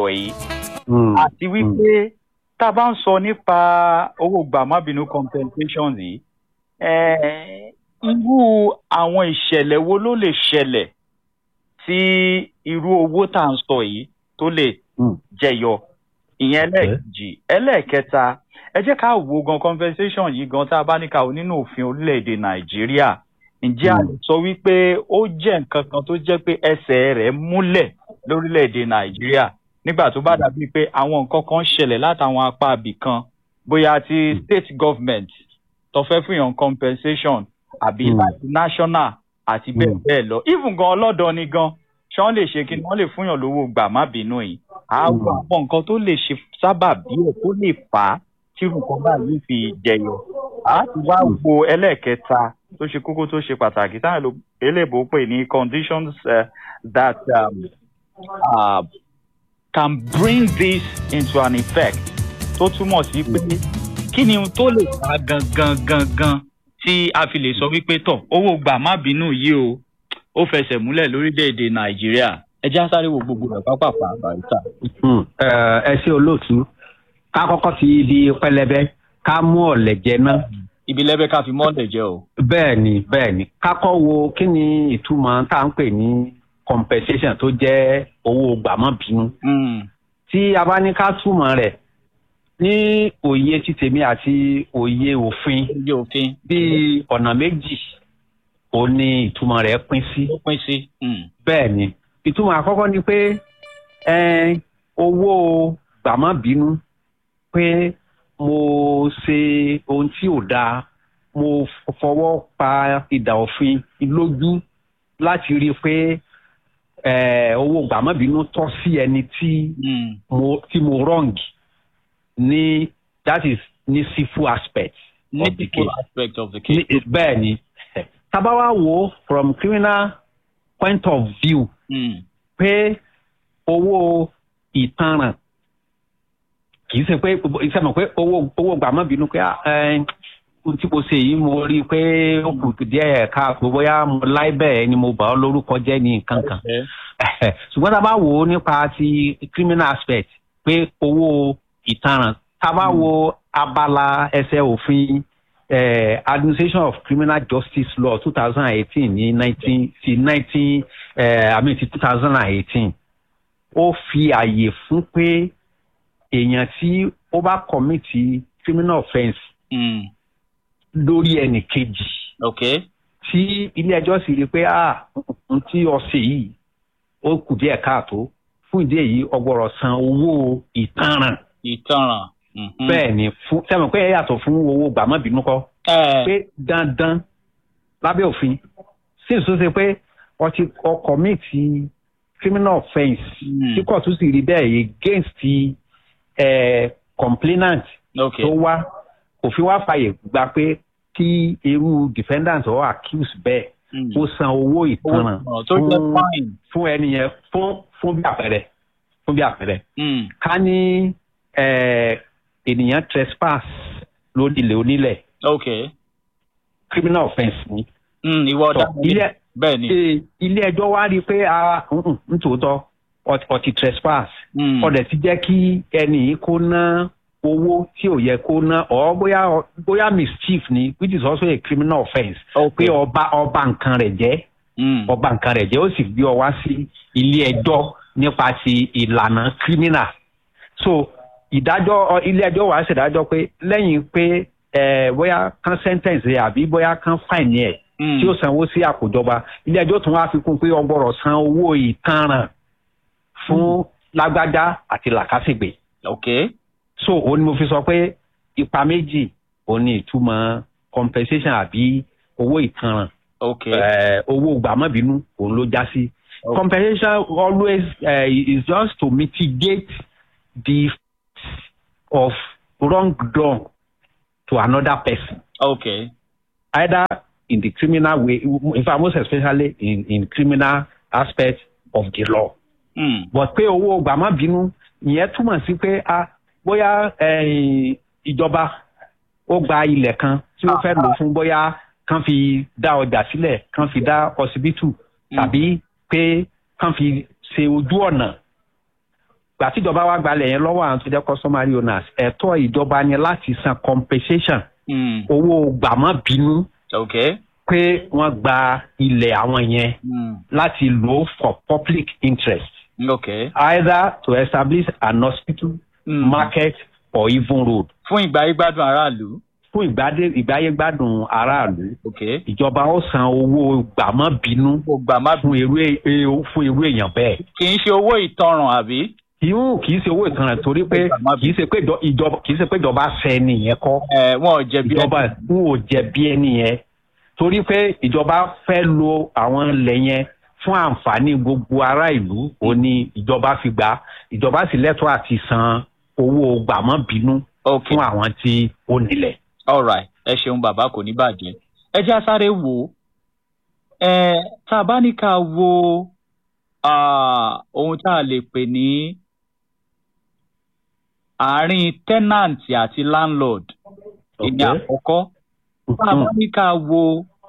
sọ̀rọ̀ yìí àti wípé tá a bá ń sọ nípa owó gbàmábìínú compensation yìí irú àwọn ìṣẹ̀lẹ̀ wo ló lè ṣẹlẹ̀ tí irú owó tá à ń sọ yìí tó lè jẹyọ ìyẹn ẹlẹ́ẹ̀kejì ẹlẹ́ẹ̀kẹta ẹ jẹ́ ká wo gan compensation yìí gan tá a bá ní ká o nínú òfin orílẹ̀-èdè nàìjíríà ǹjẹ́ a lè sọ wípé ó jẹ́ nǹkan kan tó jẹ́ pé ẹsẹ̀ rẹ̀ múlẹ̀ lórílẹ̀-èdè nàìjíríà nígbà tó bá dàbí pé àwọn nǹkan kan ṣẹlẹ̀ látàwọn apá ibì kan bóyá ti state government tó fẹ́ fún yàn compensation àbí láti national àti bẹ́ẹ̀ bẹ́ẹ̀ lọ even gan ọlọ́dọ̀ ni gan ṣé wọ́n lè ṣe kí ni wọ́n lè fún yàn lówó gbà má bínú yìí àwọn àwọn nǹkan tó lè ṣe sábà bí ẹ̀ tó lè fà á tí nǹkan báyìí fi jẹyọ a ti wá wo ẹlẹ́ẹ̀kẹta tó ṣe kókó tó ṣe pàtàkì táwọn eléèbó pè ní conditions uh, that um, uh, can bring this into an effect tó túmọ̀ sí pé kí ni tó lè fa gangan gangan tí a fi lè sọ wípé tọ̀ owó gbà má bínú yìí o ó fẹsẹ̀ múlẹ̀ lórílẹ̀‐èdè nàìjíríà ẹ já sáré wo gbogbo rẹ̀ pápápá barista. ẹ ṣe olóòtú ká kọ́kọ́ fi ibi pẹlẹbẹ ká mú ọ̀lẹ̀ jẹ náà. ibi lẹ́bẹ̀ ká fi mọ́ọ̀lẹ̀ jẹ o. bẹ́ẹ̀ ni bẹ́ẹ̀ ni ká kọ́ wo kí ni ìtumọ̀ tá à ń pè ní compensation tó jẹ́ owó gbàmọ́bínú. tí a bá ní ká túmọ̀ rẹ̀ ní òye ti tèmi àti òye òfin òye òfin bíi ọ̀nà méjì ó ní ìtumọ̀ rẹ̀ pín sí. ó pín sí. bẹ́ẹ̀ ni ìtumọ̀ àkọ́kọ́ ni pé owó gbàmọ́bínú pé mo ṣe ohun tí ò dáa mo fọwọ́ pa ìdà òfin lójú láti rí i pé owó gbàmọ́bínú tọ́ sí ẹni tí mo tí mo wrong ní that is ní civil aspect ní of the civil case aspect of the case. Ní- bẹ́ẹ̀ ni tabawa wo from criminal point of view Mm. pé owó ìtanràn kì í ṣe pé iṣẹ́ mọ̀ pé owó owó gbàmọ́bínú pé ah, ẹ, ohun tí mo ṣe yìí mo rí i pé ó kù díẹ̀ káàkó bóyá mo láì bẹ́ẹ̀ ni mo bà ọ́ lórúkọ jẹ́ ní nǹkan kan Okay. ṣùgbọ́n tá a bá wò ó nípa ti criminal aspect pé owó ìtanràn tá a bá wo abala ẹsẹ̀ òfin eh, administration of criminal justice law two thousand and eighteen ní nineteen sí nineteen i mean ti two thousand and eighteen ó fi àyè fún pé èèyàn tí ó bá kọ́mìtì criminal offence Mm. lórí ẹnì kejì Okay. tí ilé ẹjọ́ sì rí i pé ah n tí ọ̀sẹ̀ yìí ó kù díẹ̀ káàtó fún ìdí èyí ọgbọ́rọ̀ san owó ìtanràn ìtanràn. Mhm. bẹ́ẹ̀ ni fún sẹ́wọ̀n pé ẹ yàtọ̀ fún owó gbàmọ́bínú kọ́ Ẹ, pé dandan lábẹ́ òfin sí ìsú ṣe pé ọtí ọkọ̀ míì ti criminal offence Mm. tí kóòtù sì rí bẹ́ẹ̀ against ti eh, complainant okay. tó wá òfin wá fàyè gba pé kí irú defendant or accused bẹ́ẹ̀ Mm. ó san owó ìtanràn Owó ìtanràn tó jẹ́ fún- fine. fún ẹni yẹn fún fún bí àpẹẹrẹ fún bí àpẹẹrẹ Mm. ká ní eh, ènìyàn trespass lórí ilẹ̀ onílẹ̀ Okay. criminal offence ni Mm. ìwọ Tọ, ọ̀daràn ilé bẹ́ẹ̀ ni. eh, ilé ẹjọ́ wá rí i pé a nítòótọ́ ọtí ọtí trespass Mm. ọdẹ ti jẹ́ kí ẹni yìí kó ná owó tí ò yẹ kó ná ọ bóyá bóyá mischief ni which is also a criminal offence Okay. pé ọba ọba nǹkan rẹ̀ jẹ́ Mm. ọba nǹkan rẹ̀ jẹ́ ó sì gbé ọ wá sí ilé ẹjọ́ nípa ti ìlànà criminal so ìdájọ́ ọ- ilé ẹjọ́ wàá ṣèdájọ́ pé lẹ́yìn pé ẹ bóyá kan sentence rẹ̀ àbí bóyá kan fine ẹ̀ Mm. tí ó sanwó sí àkójọba ilé ẹjọ́ tún wá fi kún pé ọgbọ́rọ̀ san owó ìtanràn fún lágbájá àti làkàṣègbè Okay. so òun ni mo fi sọ pé ipa méjì òun ni ìtumọ̀ compensation àbí owó ìtanràn Okay. eh, owó gbàmọ́bínú òun ló já sí. Okay. compensation always uh, is just to mitigate the effects of wrong done to another person Okay. either in the criminal way in fact most especially in in criminal aspect of the law Mm. but pé owó gbàmọ́bínú ìyẹn túmọ̀ sí pé a bóyá eh, ìjọba ó gba ilẹ̀ kan tí ó fẹ́ lò fún bóyá kán fi dá ọjà sílẹ̀ kán fi dá ọsibítù tàbí pé kán fi ṣe ojú ọ̀nà gbà tíjọba wa gbalẹ̀ yẹn lọ́wọ́ àwọn tó jẹ́ customary owners ẹ̀tọ́ ìjọba ni láti san compensation Mm. owó gbàmọ́-bínú ok. pé wọ́n gba ilẹ̀ àwọn yẹn Mm. láti lò ó for public interest ok. either to establish an hospital Mm. market or even road fún ìgbà yìí gbádùn aráàlú. fún ìgbádé ìgbáyégbádùn aráàlú ok. ìjọba ó san owó gbàmọ́-bínú kò gbà má fún irú è- e- fún irú èèyàn bẹ́ẹ̀. kì í ṣe owó ìtanràn àbí. ìhun kì í ṣe owó ìtanràn torí pé kì í ṣe pé ìjọ- ìjọba kì í ṣe pé ìjọba ṣẹ nìyẹn kọ́ ẹ wọn ò jẹ̀bi ìjọba ń ò jẹ̀bi ẹni yẹn torí pé ìjọba fẹ́ lo àwọn ilẹ̀ yẹn fún àǹfààní gbogbo ará ìlú ó ní ìjọba fi gbà ìjọba sì lẹ́tọ̀ọ́ àti san owó gbàmọ́-bínú ok fún àwọn tí ó nílẹ̀. alright ẹ ṣeun bàbá kò ní bàjẹ́ ẹ jẹ́ àsáré wò ó ẹ tá a bá ní ká wo ah, ohun tá a lè pè ní àárín tenant àti landlord ìyẹn Okay. àkọ́kọ́ tá a bá ní ká wo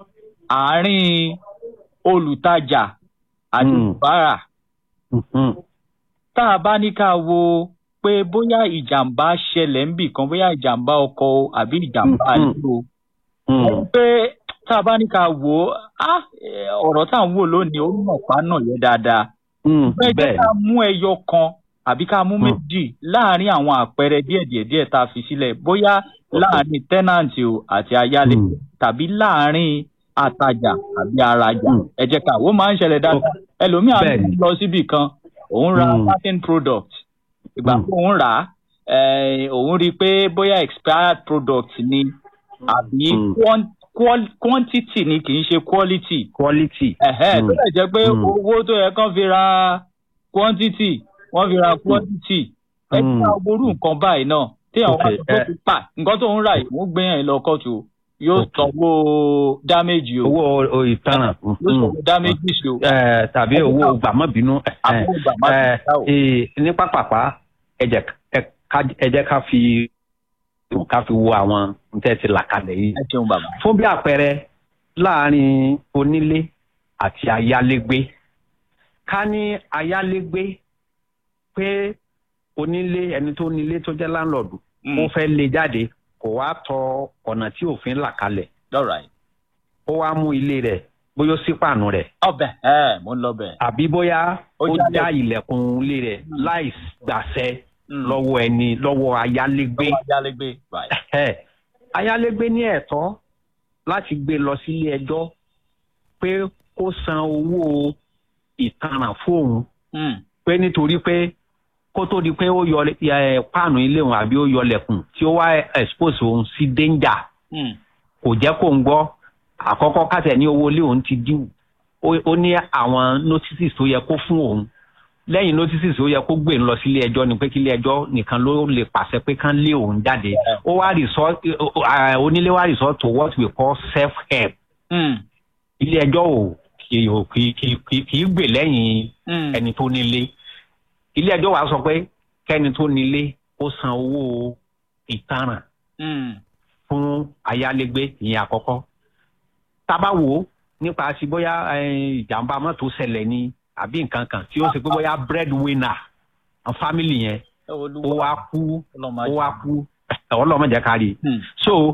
àárín olùtajà àti Mm. olùbárà Mhm. tá a bá ní ká wo pé bóyá ìjàmbá ṣẹlẹ̀ ń bì kan bóyá ìjàmbá ọkọ̀ o àbí ìjàmbá Mm, mm. ilé o Mm. pé tá a bá ní ká wò ó á eh, ọ̀rọ̀ tá à ń wò lónìí ó mọ̀ pa náà yẹ dáadáa. Mm. bẹ́ẹ̀ jẹ́ bẹ́ẹ̀ ká mú ẹyọ kan àbí ká mú Mm. méjì láàárín àwọn àpẹẹrẹ díẹ̀díẹ̀ díẹ̀ tá a fi sílẹ̀ bóyá láàárín tẹ́nàntì o àti ayálégbé Mm. tàbí láàárín atajà àbí arajà Mm. ẹ jẹ́ ká wò ó máa ń ṣẹlẹ̀ dáadáa ẹlòmíà Bẹ́ẹ̀ni. lọ síbì kan òun ra Mm. certain product ìgbà Mm. tó òun rà á eh, òun rí i pé bóyá expired product ni àbí Mm. quan- qual- quantity ni kì í ṣe quality quality. ẹ̀hẹ́ Mm. tó lè jẹ́ pé Mm. owó tó yẹ kán fi ra quantity wọ́n fi ra quantity ẹ Mm. ti ra gbórú nǹkan báyìí náà téèyàn wá Okay, sọ pé eh. kó pa nǹkan tó ń rà yìí wọ́n gbé yàn lọ kóòtù o. yóò Okay. sanwó damage o owó o- ìtanràn. yóò sanwó damage o. Ẹ, tàbí owó gbàmọ́bínú. ẹ, àbúrò bàbá ẹ, ti dá o. ẹ, ní pápápá ẹ jẹ́ ẹ- ká- ẹ jẹ́ ká fi ká fi wo àwọn ntẹ́ ti là kalẹ̀ yìí. ẹ ṣeun bàbá. fún bí àpẹẹrẹ láàrin onílé àti ayálégbé ká ní ayálégbé pé onílé ẹni tó nílé tó jẹ́ láńlọ́ọ̀dù ó fẹ́ lé jáde kò wá tọ ọ̀nà tí òfin là kalẹ̀ all right. ó wá mú ilé rẹ̀ bóyá ó sí pàánù rẹ̀ ọbẹ̀ ẹ mo ń lọ bẹ̀. àbí bóyá Ó ó jálẹ̀. já ilẹ̀kùn ilé rẹ̀ Mm. láì gbàṣẹ Mm. lọ́wọ́ ẹni lọ́wọ́ ayálégbé. lọ́wọ́ ayálégbé right. Ẹ̀, ayálégbé ní ẹ̀tọ́ láti gbé lọ sílé ẹjọ́ pé kó san owó ìtanràn fóun Mm. pé nítorí pé kó tó di pé ó yọ ẹ, páànù ilé òun àbí ó yọ lẹ̀kùn tí ó wá expose òun sí danger Mm. kò jẹ́ kó ń gbọ́ àkọ́kọ́ kátẹ̀ ní owó ilé òun ti dín ó ó ní àwọn notices tó yẹ kó fún òun lẹ́yìn notices tó yẹ kó gbé ń lọ sílé ẹjọ́ ni pé kí ilé ẹjọ́ nìkan ló lè pàṣẹ pé kán lé òun jáde ó wá resort ó- ó- à, onílé wá resort to what we call self help Mm. ilé ẹjọ́ ò kì í kì í- kì í- kì í- kì í gbè lẹ́yìn Mm. ẹni tó nílé ilé ẹjọ́ wa sọ pé kẹ́ni tó nílé ó san owó ìtanràn Mm. fún ayálégbé ìyẹn àkọ́kọ́ tábà wò ó nípa sí bóyá eh, ìjàmbá mọ́tò ṣẹlẹ̀ ni àbí nǹkan kan tí ó ṣe pé bóyá breadwinner àwọn family yẹn Ẹ ó Olúwa wá kú ọlọ́mọ ó ajé. wá kú ọlọ́mọdé kárí Mm. so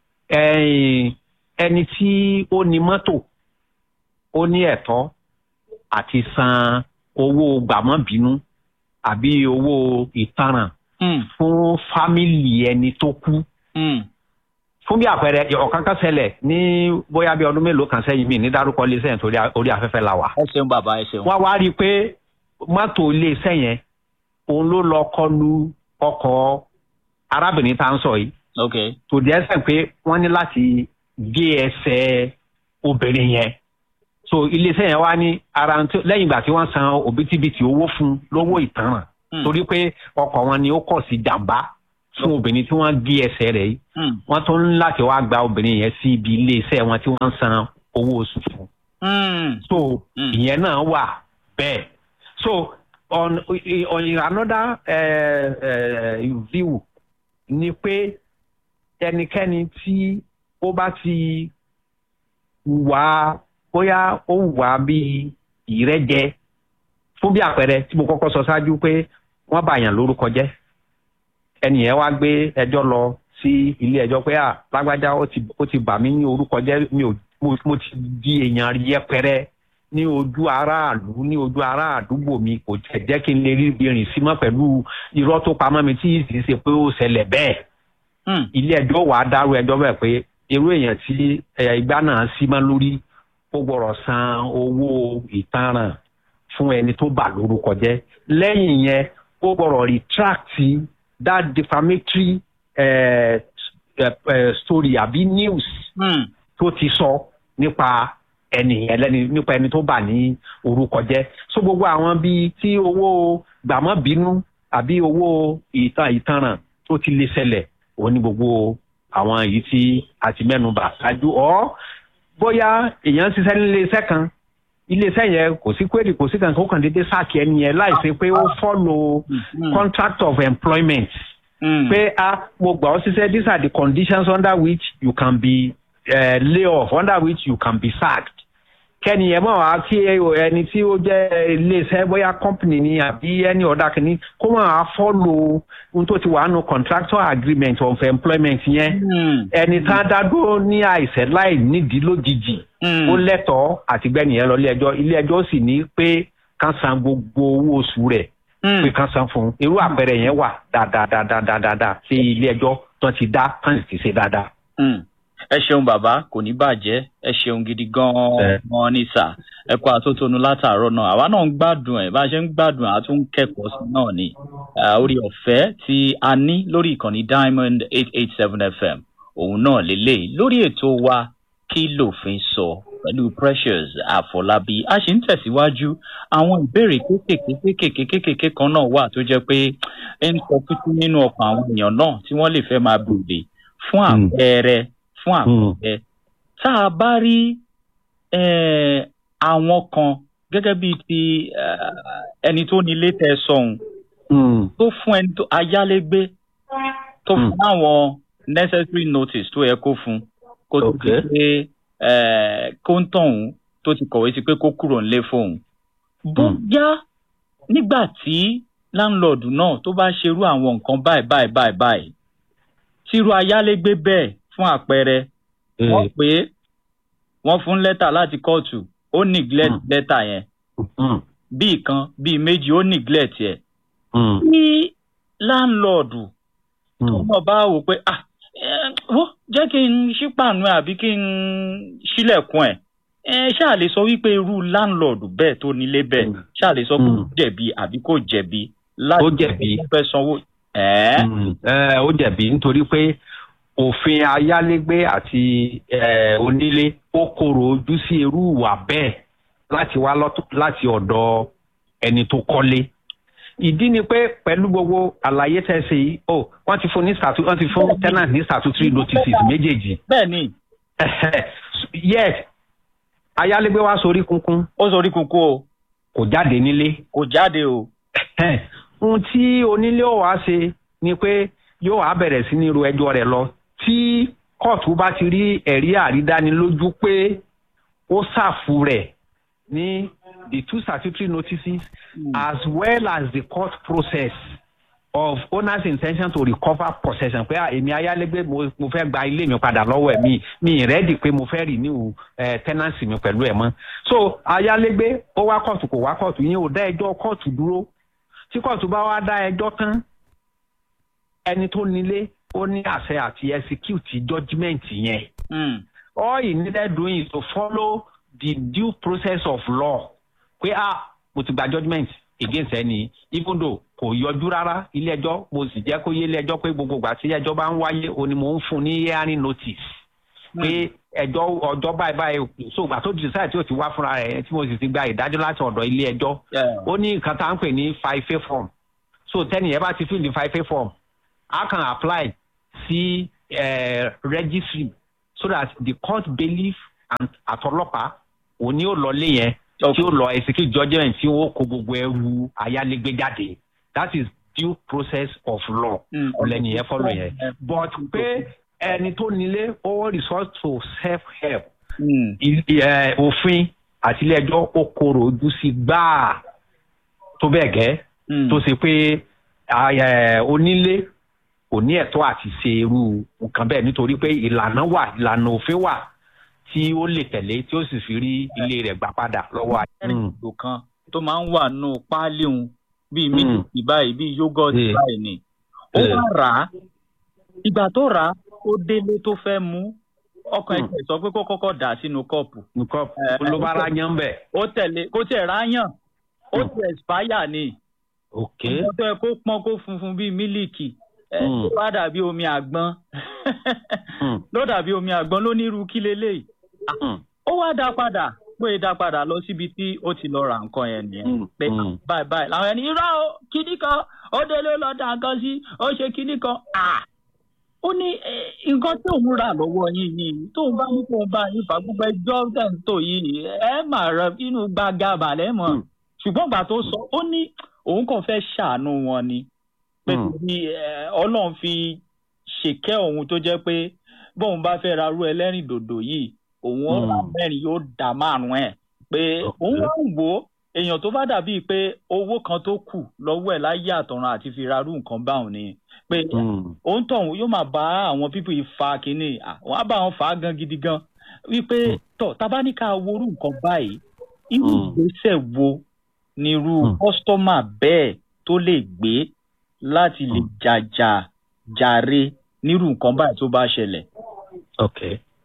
eh, ẹni tí ó ní mọ́tò ó ní ẹ̀tọ́ àti san owó gbàmọ́bínú àbí owó ìtanràn Mm. fún fámìlì ẹni tó kú Mm. fún bí àpẹẹrẹ ọ̀kan kan ṣẹlẹ̀ ní bóyá bí ọdún mélòó kan sẹ́yìn mi ní dárúkọ iléeṣẹ́ yẹn torí a- orí afẹ́fẹ́ la wà. ẹ ṣeun bàbá ẹ ṣeun. wọ́n wá rí i pé mọ́tò iléeṣẹ́ yẹn òun ló lọ kọlu ọkọ̀ arábìnrin tá à ń sọ yìí ok. tó di ẹsẹ̀ pé wọ́n ní láti gé ẹsẹ̀ obìnrin yẹn. so iléeṣẹ́ yẹn wá ní ara ń tó- lẹ́yìn ìgbà tí wọ́n san òbítíbitì owó fún un lówó ìtanràn Mm. torí pé ọkọ̀ wọn ni ó kọ̀ sí jàǹbá fún obìnrin tí wọ́n gé ẹsẹ̀ rẹ̀ yìí Mm. wọ́n tún ní láti wá gba obìnrin yẹn sí ibi iléeṣẹ́ wọn tí wọ́n ń san owó oṣù fún. Mm. so Mm. ìyẹn náà wà bẹ́ẹ̀. so on on another uh, uh, view ni pé ẹnikẹ́ni tí ó bá ti wà bóyá ó wà bí ìrẹ́jẹ fún bí àpẹẹrẹ tí mo kọ́kọ́ sọ ṣáájú pé wọ́n bá yàn lórúkọ jẹ́ ẹnìyẹn wá gbé ẹjọ́ lọ sí ilé ẹjọ́ pé à lágbájá ó ti ó ti bà mí ní orúkọ jẹ́ mi ò mo, mo ti di èèyàn yẹpẹrẹ ní ojú aráàlú ní ojú ará àdúgbò mi kò tẹ̀ jẹ́ kí n lè rí ibi rìn sí mọ́ pẹ̀lú irọ́ tó pamọ́ mi tí ìsì ṣe pé ó ṣẹlẹ̀ bẹ́ẹ̀ ilé ẹjọ́ wàá dárú ẹjọ́ bẹ́ẹ̀ pé irú èèyàn tí ẹ̀yà ìgbà náà sí mọ́ lórí ó gbọ́dọ̀ san owó ìtanràn fún ẹni tó bà lórúkọ jẹ́ lẹ́yìn yẹn ó gbọ́dọ̀ retract that defamatory uh, uh, uh, story àbí news tó ti sọ nípa ẹni ẹlẹ́ni nípa ẹni tó bà ní orúkọ jẹ́ so gbogbo àwọn bíi tí owó gbàmọ́bínú àbí owó ìtàn ìtanràn tó ti lè ṣẹlẹ̀ òun ní gbogbo àwọn èyí tí a ti mẹ́nu bà ṣáájú ọ́ bóyá èèyàn ń ṣiṣẹ́ nílé iṣẹ́ kan iléeṣẹ́ yẹn kò sí query kò sí kankan ó kàn déédéé sáàkì ẹni yẹn láìsí pé ó follow contract of employment pé a mo gbà ọ́ ṣiṣẹ́ these are the conditions under which you can be uh, lay off under which you can be sacked kẹ́ni ẹ̀ mọ̀ wá kí ẹni tí ó jẹ́ iléeṣẹ́ bóyá company ni àbí any other kìíní kó mọ̀ wá follow ohun tó ti wà nù contractual agreement of employment yẹn ẹni tá a dá dúró ní àìsẹ̀ láì nídìí lójijì ó lẹ́tọ̀ọ́ àti gbẹ́ni yẹn lọ ilé ẹjọ́ ilé ẹjọ́ sì ní pé kán san gbogbo owó oṣù rẹ̀ pé kán san fún un irú àpẹẹrẹ yẹn wà dáadáa sí ilé ẹjọ́ tó ti dá kán sì ti ṣe dáadáa ẹ ṣeun bàbá kò ní bàjẹ́ ẹ ṣeun gidi gan-an ní sà ẹ kó àtótónu látàárọ̀ náà àwa náà ń gbádùn ẹ̀ bá a ṣe ń gbádùn ẹ̀ àtún kẹ́kọ̀ọ́ sí náà ni orí ọ̀fẹ́ tí a ní lórí ìkànnì diamond eight eight seven fm òun náà lélẹ́yìí lórí ètò wa kí lòfin sọ pẹ̀lú precious àfọlábí a sì ń tẹ̀síwájú àwọn ìbéèrè kéékèèké kéékèèké kéékèèké kan náà wà tó jẹ́ pé ń sọ títí nínú ọkàn àwọn èèyàn náà tí wọ́n lè fẹ́ máa béèrè fún àpẹẹrẹ fún àpẹẹrẹ tá a bá rí àwọn kan gẹ́gẹ́ bíi ti ẹni tó nílé tẹ sọ̀hún tó fún ẹni tó ayálégbé tó fún àwọn necessary notice tó yẹ kó fún kó tó ti pé kó ń tọ̀hún tó ti kọ̀wé sí pé kó kúrò nílé fóun bóyá nígbà tí láńlọ́ọ̀dù náà tó bá ṣerú àwọn nǹkan báyìí báyìí báyìí báyìí tírú ayálégbé bẹ́ẹ̀ fún àpẹẹrẹ wọ́n pé wọ́n fún lẹ́tà láti kóòtù ó neglect lẹ́tà yẹn bíi kan bíi méjì ó neglect yẹ. ní láńlọ́ọ̀dù tó mọ̀ bá wò pé ah ó jẹ́ kí n ṣípàánú ẹ̀ àbí kí n ṣílẹ̀kùn ẹ̀ ẹ ṣáà lè sọ wípé irú láńlọ́ọ̀dù bẹ́ẹ̀ tó nílé bẹ́ẹ̀ ṣáà lè sọ pé ó jẹ̀bi àbí kò jẹ̀bi láti fẹ́ sanwó. ó jẹ̀bi nítorí pé òfin ayálégbé àti onílé ó korò ojú sí irú ìwà bẹ́ẹ̀ láti wá láti ọ̀dọ̀ ẹni tó kọ́lé. ìdí ni pé pẹ̀lú gbogbo àlàyé tẹ̀sí yìí ó wọ́n ti fún ní statu wọ́n ti fún tenant ní statutory notices méjèèjì. bẹ́ẹ̀ni. yes ayálégbé wa sorí kunkun. ó sorí kunkun o. kò jáde nílé. kò jáde o. ohun tí onílé ò wá ṣe ni pé yóò wá bẹ̀rẹ̀ sí ní ro ẹjọ́ rẹ̀ lọ tí kóòtù bá ti rí ẹ̀rí àrídánilójú pé ó ṣàfù rẹ̀ ní the two statutory notices mm. as well as the court process of owner's intention to recover possession pé èmi ayálégbé mo fẹ́ gba ilé mi padà lọ́wọ́ ẹ̀ mi mi rẹ́dì pé mo fẹ́ renew uh, tenancy mi pẹ̀lú ẹ̀ mọ́ so ayálégbé ó wá kóòtù kò wá kóòtù yín ò dá ẹjọ́ kóòtù dúró tí kóòtù bá wá dá ẹjọ́ tán ẹni tó nílé ó ní àṣẹ àti execute judgement yẹn. Mm. all he needed doing is to follow the due process of law pé ah mo ti gba judgement against ẹni even though kò yọjú rárá ilé ẹjọ́ mo sì jẹ́ kó yé ilé ẹjọ́ pé gbogbo ìgbà tí ẹjọ́ bá ń wáyé o ni mo ń fún ní hearing notice pé ẹjọ́ ọjọ́ báyìí báyìí so ìgbà tó decide tí o ti wá fúnra rẹ̀ tí mo sì ti gba ìdájọ́ láti ọ̀dọ̀ ilé ẹjọ́ ó ní nǹkan tá à ń pè ní five a form so tẹ́nìyẹn bá ti fill the five a form a can apply sí uh, registry so that the court bailiff and àtọlọ́pàá òní ò lọ lé yẹn tí ó lọ execute judgement tí ó kó gbogbo ẹrù ayálégbé jáde that is due process of law ọ̀lẹ́ni yẹn follow yẹn but pé ẹni tó nílé ó resort to self help òfin àti ilé ẹjọ́ ó korò ojú sí gbáà tó bẹ́ẹ̀ gẹ́ tó ṣe pé onílé kò ní ẹ̀tọ́ àti ṣe irú nǹkan bẹ́ẹ̀ nítorí pé ìlànà wà ìlànà òfin wà tí ó lè tẹ̀lé tí ó sì fi rí ilé rẹ̀ gbà padà lọ́wọ́ àyè. ẹ̀rìndò kan tó máa ń wà nù páálí òun bíi mílíkì báyìí bíi yógọ̀tì báyìí ni ó wá rà á ìgbà tó rà á ó délé tó fẹ́ mú ọkàn ẹ̀jẹ̀ sọ pé kó kọ́kọ́ dà sínú kọ́ọ̀pù. kọ́ọ̀pù ló bá ráyàn bẹ̀. ó tẹ̀lé kó tiẹ̀ ráyàn ó ti expire ni. ok ọmọ tó yẹ kó pọ́n kó funfun bíi mílíkì ló bá dàbí omi àgbọn ló dàbí omi àgbọn ló ní irú kí leléyìí. ó wá dá padà pé dá padà lọ síbi tí ó ti lọ ra nǹkan yẹn nìyẹn pé báyìí báyìí làwọn ẹni irọ́ o kíní kan ó délé lọ dá nǹkan sí ó ṣe kíní kan ó ní nǹkan tí òun rà lọ́wọ́ yín yìí tóun bá ní kóun bá yín fà gbogbo ẹjọ́ tẹ̀ǹtò yìí ẹ mà rẹ inú gbàgà balẹ̀ mọ̀ ṣùgbọ́n ìgbà tó sọ ó ní òun kàn fẹ́ ṣàánú wọn ni pé bí ọlọ́run fi ṣèkẹ́ òun tó jẹ́ pé bóun bá fẹ́ ra rú ẹlẹ́rìn dòdò yìí òun ọ̀rá mẹ́rin yóò dá márùn-ún ẹ̀ pé òun wá ń wò ó èèyàn tó bá dàbí pé owó kan tó kù lọ́wọ́ ẹ̀ láyé àtọ̀run àti fi ra rú nǹkan báwọn ni pé òun tọ̀hún yóò máa bá àwọn pípọ̀ yìí fa kínní àwọn á bá wọn fà á gan gidi gan wípé tọ̀ tabaníkà worú nǹkan báyìí irú ìgbésẹ̀ wo ni irú kọ́sítọ́mà bẹ́ẹ̀ tó lè gbé láti lè jàjà jàre nírú nǹkan báyìí tó bá ṣẹlẹ̀. ok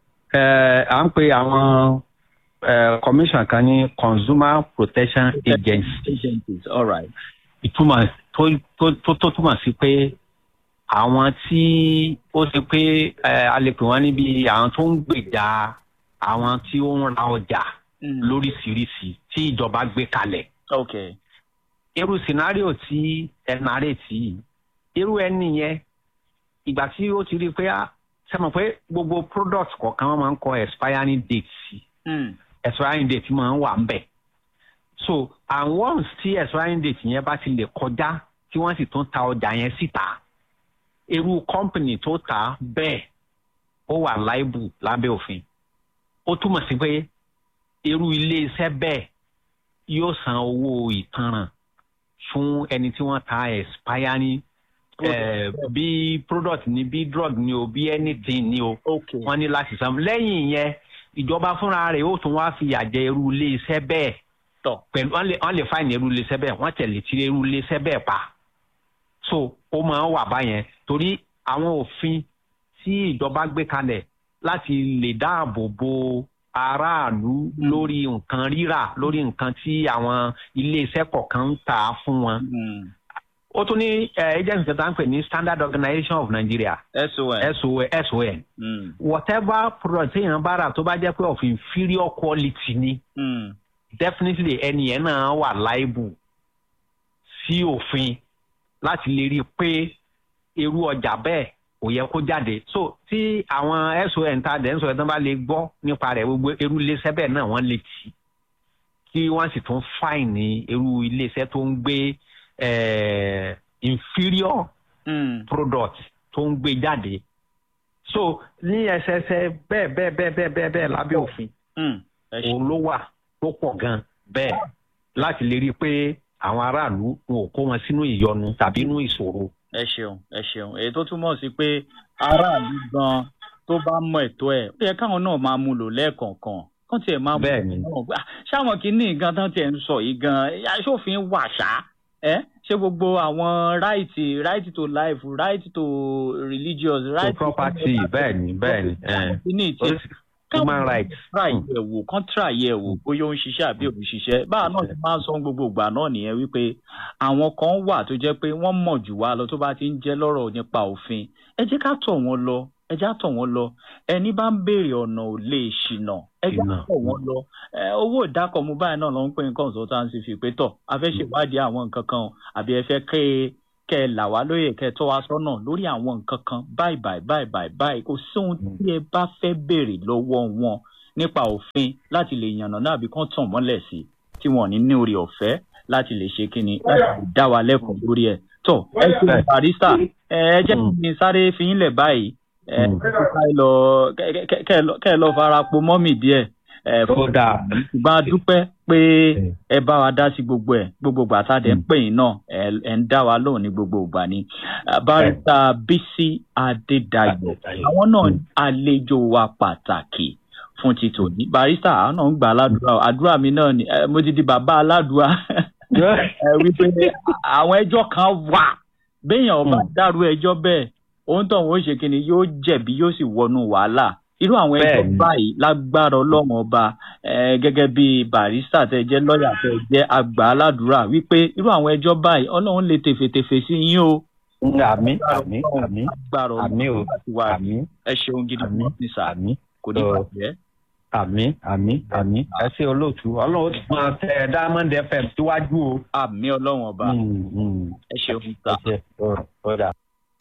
à ń pe àwọn commission kan ní consumer protection agency. agencies all right. ìtumọ̀ tó tó túmọ̀ sí pé àwọn tí ó ṣe pé a lè pè wọ́n níbi àwọn tó ń gbèjà àwọn tí ó ń ra ọjà lóríṣiríṣi tí ìjọba gbé kalẹ̀. ok. irú scenario tí ẹ nàárẹ̀ tí irú ẹni yẹn ìgbà tí ó ti rí i pé ṣe mọ̀ pé gbogbo product kọ̀ọ̀kan wọ́n máa ń kọ expiring date sí expiring date máa ń wà ń bẹ̀ so and once tí expiring date yẹn bá ti lè kọjá tí wọ́n sì tún ta ọjà yẹn síta irú company tó ta bẹ́ẹ̀ ó wà láìbù lábẹ́ òfin ó túmọ̀ sí pé irú ilé iṣẹ́ bẹ́ẹ̀ yóò san owó ìtanràn fún ẹni tí wọ́n ta expiring Uh, bí product ni bí drug ni o bí anything ni o okay. wọ́n ní láti san lẹ́yìn yẹn ìjọba fúnra rẹ̀ ó tún wá fìyà jẹ irú ilé iṣẹ́ bẹ́ẹ̀ tọ̀ pẹ̀lú wọ́n lè wọ́n lè fáìní irú ilé iṣẹ́ bẹ́ẹ̀ wọ́n tẹ̀lé tí irú ilé iṣẹ́ bẹ́ẹ̀ pa so ó máa ń wà báyẹn torí àwọn òfin tí ìjọba gbé kalẹ̀ láti lè dáàbò bo aráàlú lórí nǹkan rírà lórí nǹkan tí àwọn ilé iṣẹ́ kọ̀ọ̀kan ń tà fún wọn. Mm ó tún ní agency kan tá ń pè ní standard organisation of nigeria son son son mm. whatever product téèyàn bá rà tó bá jẹ́ pé of inferior quality ni Mm. definitely ẹni yẹn náà wà liable sí òfin láti lè rí i pé irú ọjà bẹ́ẹ̀ kò yẹ kó jáde so tí àwọn son ta dẹ̀ ń sọ ẹ̀dán bá lè gbọ́ nípa rẹ̀ gbogbo irú iléeṣẹ́ bẹ́ẹ̀ náà wọ́n lè tì kí wọ́n sì tún fáìní irú iléeṣẹ́ tó ń gbé eh, inferior Mm. product tó ń gbé jáde so ní ẹsẹsẹ bẹ́ẹ̀ bẹ́ẹ̀ bẹ́ẹ̀ bẹ́ẹ̀ bẹ́ẹ̀ bẹ́ẹ̀ lábẹ́ òfin Mm. ẹ ṣe òun ló wà tó pọ̀ gan bẹ́ẹ̀ láti lè rí i pé àwọn aráàlú wọn ò kó wọn sínú ìyọnu tàbí inú ìṣòro. ẹ ṣeun ẹ ṣeun èyí tó túmọ̀ sí pé aráàlú gan tó bá mọ ètò ẹ̀ ó yẹ káwọn náà máa mú lò lẹ́ẹ̀kọ̀ọ̀kan kán tiẹ̀ máa mú Bẹ́ẹ̀ni. lò náà ṣáwọn kìíní gan tán tiẹ̀ ń sọ yìí gan aṣòfin wà ṣá ẹ ṣé gbogbo àwọn right right to life right to religious to right property bẹ́ẹ̀ ni bẹ́ẹ̀ ni eh, kìíní tiẹ̀ human rights. tra ìyẹ̀wò kan tra ìyẹ̀wò bóyá ó ń ṣiṣẹ́ àbí òun ṣiṣẹ́ báà náà ti máa ń sọ gbogbo ìgbà náà nìyẹn wípé àwọn kan wà tó jẹ́ pé wọ́n mọ̀ jù wá lọ tó bá ti ń jẹ́ lọ́rọ̀ nípa òfin ẹ jẹ́ ká tọ̀ wọ́n lọ ẹ jẹ́ ká tọ̀ wọ́n lọ ẹni bá ń béèrè ọ̀nà ò lè ṣìnà ẹ jẹ́ ká Ṣìnà. tọ̀ wọ́n lọ ẹ, owó ìdákọ̀mú báyìí náà ló ń pè ní consultancy fi pé tọ̀ a fẹ́ ṣèwádìí àwọn nǹkan kan o, àbí ẹ fẹ́ kẹ́ ẹ kẹ́ ẹ là wá lóye kẹ́ ẹ tọ́ wa sọ́nà lórí àwọn nǹkan kan báyìí báyìí báyìí báyìí báyìí kò sí ohun tí ẹ bá fẹ́ béèrè lọ́wọ́ wọn nípa òfin láti lè yànnà náà àbí kán tàn mọ́lẹ̀ sí tí wọn ò ní ní orí ọ̀fẹ́ láti lè ṣe kíni láti lè dá wa lẹ́kùn lórí ẹ̀. tó ẹ ṣe Bẹ́ẹ̀. barista ẹ ẹ jẹ́ Mm. kí n sáré fi yín lẹ̀ báyìí ẹ Mm. kẹ́ ẹ lọ kẹ́- kẹ́- kẹ́ ẹ lọ- kẹ́ ẹ lọ fara po mọ́mì díẹ̀ ẹ Ó dáa. ṣùgbọ́n a dúpẹ́ pé ẹ bá wa dá sí gbogbo ẹ̀ gbogbo ìgbà tá a dẹ̀ ń pè yín náà ẹ ẹ ń dá wa lóhùn ní gbogbo ìgbà ni Ah, barista bísí adédayọ̀ àwọn náà àlejò wa pàtàkì fún ti tòní barista àwọn náà ń gbà aládùúrà àdúrà mi náà ni eh, mo ti di bàbá aládùúrà ẹ wípé àwọn ẹjọ́ kan wà béèyàn ọba dárú ẹjọ́ bẹ́ẹ̀ òun tó òun ó ṣe kíni yóò jẹ̀bi yóò sì wọnú wàhálà irú àwọn ẹjọ́ Bẹ́ẹ̀ni. báyìí lágbára ọlọ́run ọba eh, gẹ́gẹ́ bí barista tẹ jẹ́ lọ́ọ̀yà tẹ jẹ́ àgbà aládùúrà wípé irú àwọn ẹjọ́ báyìí ọlọ́run lè tèfètèfè sí yín o àmì àmì àmì lágbára àmì o ọlọ́run láti wá àmì ẹ ṣeun gidi Àmín. ní sà àmì kò ní Ọ. bàjẹ́ àmì àmì àmì ẹ ṣe olóòtú ọlọ́run ó ti máa tẹ diamond fm síwájú o. àmì ọlọ́run ọba Mm, mm. ẹ ṣeun sà. ẹ ṣe ọ- ọ dà.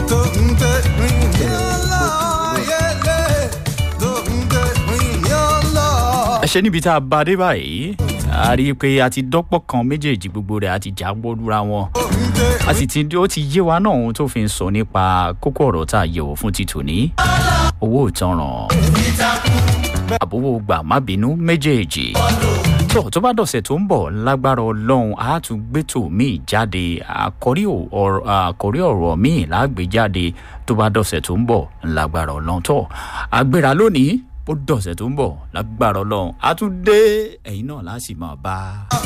ẹ ṣe níbi tá a bá dé báyìí a rí i pé a ti dọ́pọ̀ kan méjèèjì gbogbo rẹ̀ a ti já gbódúra wọn a sì ti ó ti yé wa náà ohun tó fi ń sọ nípa kókó ọ̀rọ̀ tá a yẹ̀wò fún ti tòní owó ìtanràn àbówó gbà má bínú méjèèjì tó tó bá dọ̀sẹ̀ tó ń bọ̀ lágbára ọlọ́run a tún gbẹ́tò míì jáde àkọ́rí ò- ọ̀rọ̀ àkọ́rí ọ̀rọ̀ míì lágbè jáde tó bá dọ̀sẹ̀ tó ń bọ̀ lágbára ọlọ́run tó àgbéra lónìí ó dọ̀sẹ̀ tó ń bọ̀ lágbára ọlọ́run a tún dé ẹ̀yin náà láti máa bá